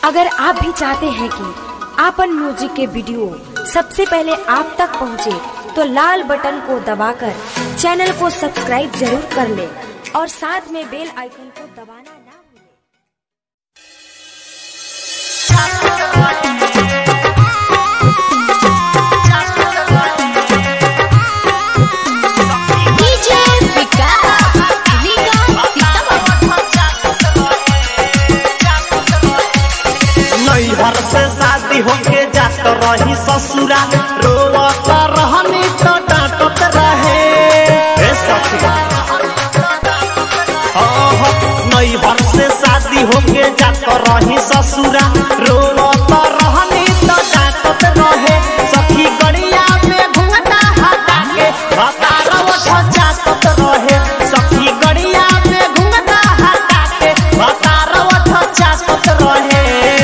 अगर आप भी चाहते हैं कि आपन म्यूजिक के वीडियो सबसे पहले आप तक पहुंचे, तो लाल बटन को दबाकर चैनल को सब्सक्राइब जरूर कर ले और साथ में बेल आइकन को दबाना ना भूलें। डीजे विकास रीगा नैहर से शादी होके जात रही ससुरा रोवत रहनी तो डांटत रहे हे ससुरा आह, नैहर से शादी होके जात रही ससुरा रोवत रहनी तो डांटत रहे सखी गड़िया में घुंघटा हटा के हतारा उठ जातत रहे सखी गड़िया में घुंघटा हटा के हतारा उठ जातत रहे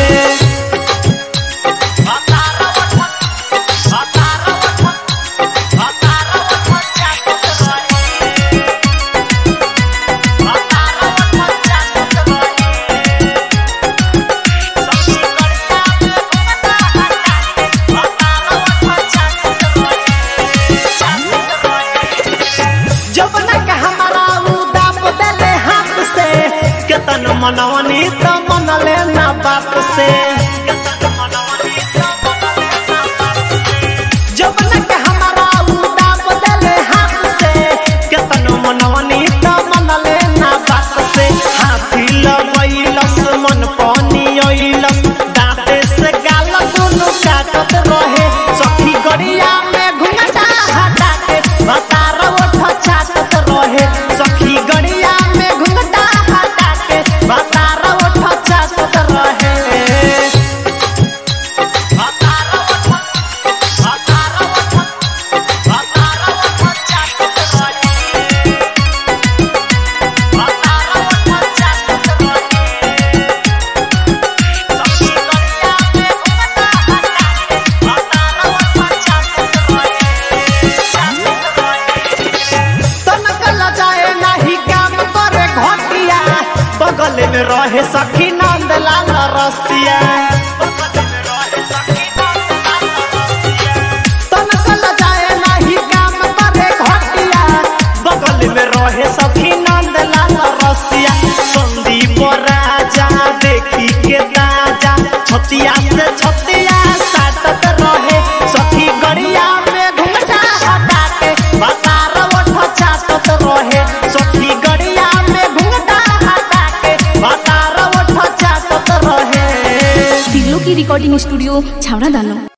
जब तक हमारा उदाप देले हाथ से केतन मनवनी तो मनले ना बाप से जब तक हमारा उदाप देले हाथ से केतन मनवनी तो मनले ना बाप से हाथी लगैलस मन पानी अइलस दांते से गाल दुनु काटत रहे सखी गड़िया में घुंघटा हटा के भतार ओठ चाटत रहे सखी गड़िया में घुंघटा हटा के भतार ओठ चाटत रहे भतार ओठ भतार ओठ भतार ओठ चाटत रहे भतार ओठ चाटत रहे सखी गड़िया में घुंघटा हटा के भतार ओठ चाटत रहे चाटत रहे तनक लजाए नाही काम करे घटिया बगल में रहे सखी नंद लाल रसिया तनक लजाए नाही काम करे घटिया बगल में रहे सखी नंद लाल रसिया संदीप राजा देखी के ताजा छतिया से छतिया साटत रहे सखी गड़िया में घुमटा हटा के बतार ओठ चाटत रहे सखी गड़िया में घुमटा हटा के बतार ओठ चाटत रहे दिलों की रिकॉर्डिंग स्टूडियो छावड़ा दानो